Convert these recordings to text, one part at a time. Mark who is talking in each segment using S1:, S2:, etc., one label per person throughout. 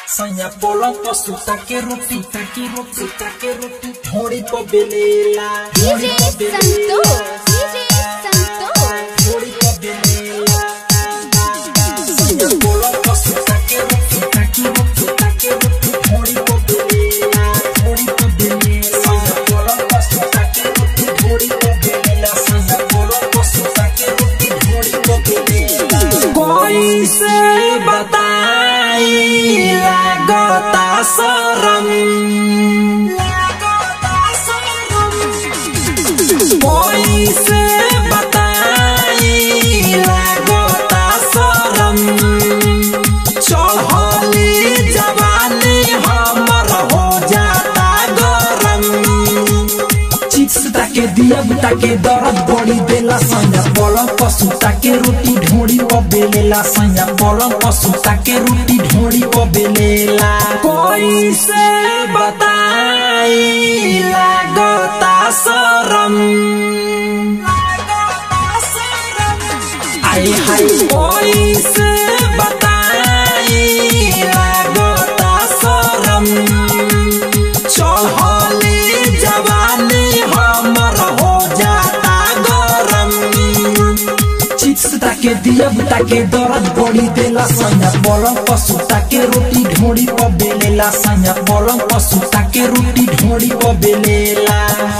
S1: Sanya bolong posuta ke roti taki roti taki roti thori po belela
S2: DJ Santos, DJ Santos.
S1: thori po belela Sanya bolong posuta ke roti taki roti taki roti thori po belela thori po belela Sanya bolong posuta ke roti thori po belela Sanya bolong posuta ke roti thori po belela कोई से बताई लागता शरम कोई से बताई लागता शरम चढ़ली जवानी हमर हो जाता गरम चिप्स ताके दियब ताके दरद बड़ी देला सैया पलंग पशु ताके रोटी ढोड़ी प बेलेला सैया पलंग पशु ताके रोटी ढोड़ी प बेलेला कोई से बताई लागता शरम आए हाय कोई से बताई लागता शरम चढ़ली जवानी हमर हो जाता गरम चिप्स ताके दियब ताके दरद बड़ी देला सैया पलंग पशु ताके रोटी ढोड़ी प बेलेला सैया पलंग पशु ताके रोटी ढोड़ी प बेलेला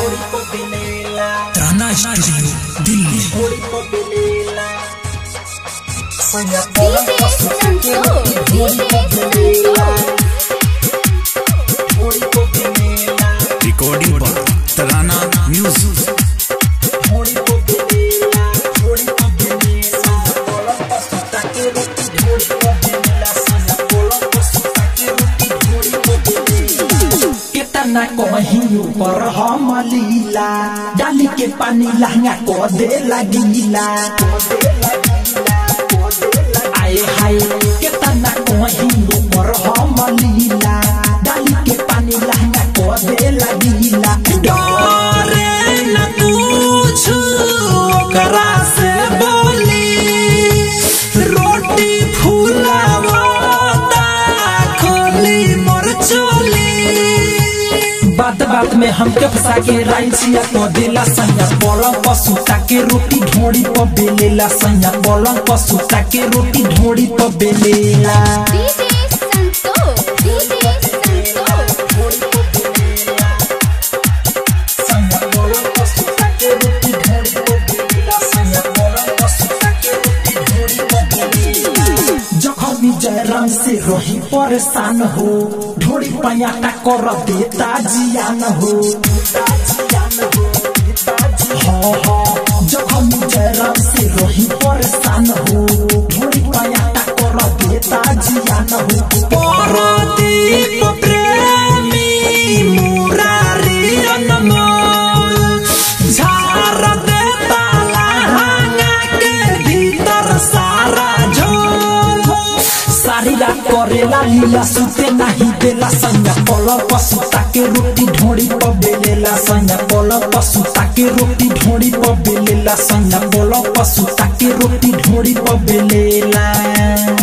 S3: ताना स्टूडियो दिल्ली
S1: सैया पलंग
S2: DJ
S1: पशु ताके रोटी
S2: Santos,
S1: ढोड़ी प
S2: DJ
S1: बेलेला
S2: Santos.
S1: ढोड़ी प बेलेला
S3: रिकॉर्डिंग पर तराना म्यूजिक
S1: थोड़ी को बेला थोड़ी को बेला बोला पसुता के रोटी थोड़ी को बेला सना बोला पसुता के रोटी थोड़ी को बेला कितना कहीं ऊपर हम लीला डाली के पानी लहंगा को दे लगीला आए हाय कितना कहीं ऊपर हम लीला डाली के पानी लहंगा को दे लगीला डरे न पूछू ओकरा से बोली रोटी फूलावता खोली मोर चोली बात बात में हमके फंसा के राइसिया को देला सैया पलंग पशु ताके रोटी ढोड़ी प बेलेला सैया पलंग पशु ताके रोटी ढोड़ी प बेलेला
S2: DJ Santos, DJ Santos.
S1: सैया पलंग पशु ताके रोटी ढोड़ी प बेलेला सैया पलंग पशु ताके रोटी ढोड़ी प बेलेला जखमी जयराम से रही परेशान हो ढोड़ी पयाटा कर देता जियान हो हाँ हाँ जखमी जयराम से रही परेशान हो ढोड़ी पयाटा कर देता जियान हो परदीप प्रेमी मुरारी अनमोल झार देता लहंगा के भीतर सारा झोल सारी रात करेला लीला सुते नहीं देला सैया पलंग पशु ताके रोटी ढोड़ी प बेलेला सैया पलंग पशु ताके रोटी ढोड़ी प बेलेला सैया पलंग पशु ताके रोटी ढोड़ी प बेलेला